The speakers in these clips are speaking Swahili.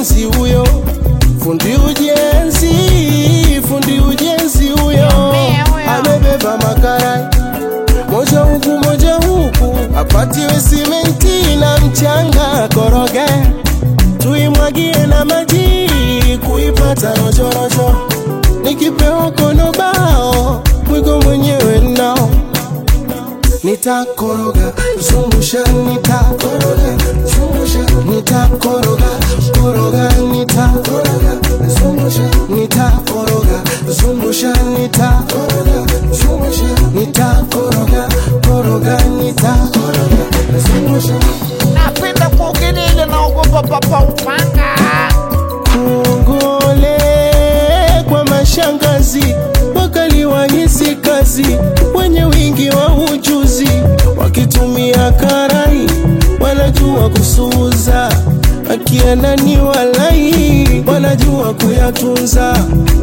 ujenzi huyo, fundi ujenzi, fundi ujenzi huyo amebeba makarai moja huku moja huku, apatiwe simenti na mchanga, koroge tuimwagie na maji kuipata rojorojo, nikipewa kono bao mwigo mwenyewe nao nitakoroga zungusha nitakoroga zungusha nitakoroga koroga nitakoroga zungusha nitakoroga zungusha nitakoroga zungusha nitakoroga koroga nitakoroga zungusha napenda kuogelea ile naogopa papa upanga Kongole kwa mashangazi wakali wahisi kazi, wenye wingi wa ujuzi, wakitumia karai wanajua kusuuza, akienda ni walai wanajua kuyatunza.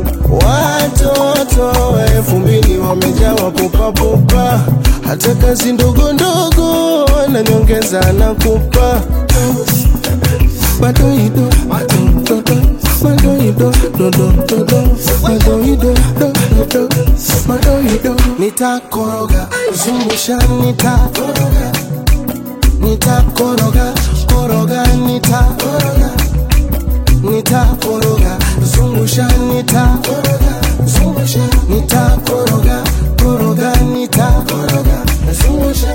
Watoto elfu mbili wamejawa pupapupa, hata kazi ndogo ndogo na nyongeza na kupa Madoido, madoido, madoido, dodo, dodo, madoido, dodo, madoido. Nitakoroga, zungusha, nitakoroga, nitakoroga, koroga, nitakoroga, nitakoroga, zungusha, nitakoroga, zungusha, nitakoroga, koroga, nitakoroga, zungusha.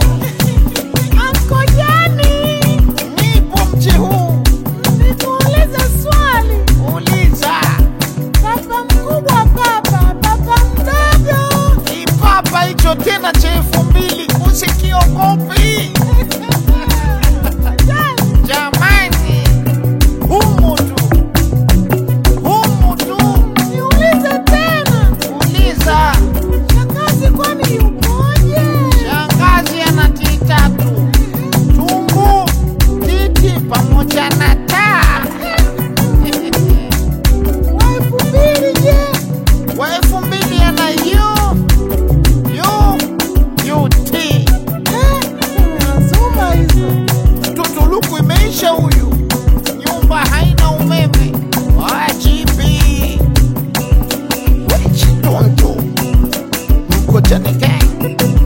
Ankojani, nipo mji huu, nikuulize swali. Uliza. Baba mkubwa, baba, baba mdogo. Kipapa hicho tena cha elfu mbili usikiogopi. Jamani, humu tu, humu tu. Niulize tena. Uliza. Shangazi kwani yupoje? Shangazi ana titatu tumbu, titi pamoja na taa. Wa elfu mbili je? Wa elfu mbili ana yu yu UT. Nasoma hizo. Tutuluku imeisha huyu, nyumba haina umeme. Wajibi wechitoto mkojani gang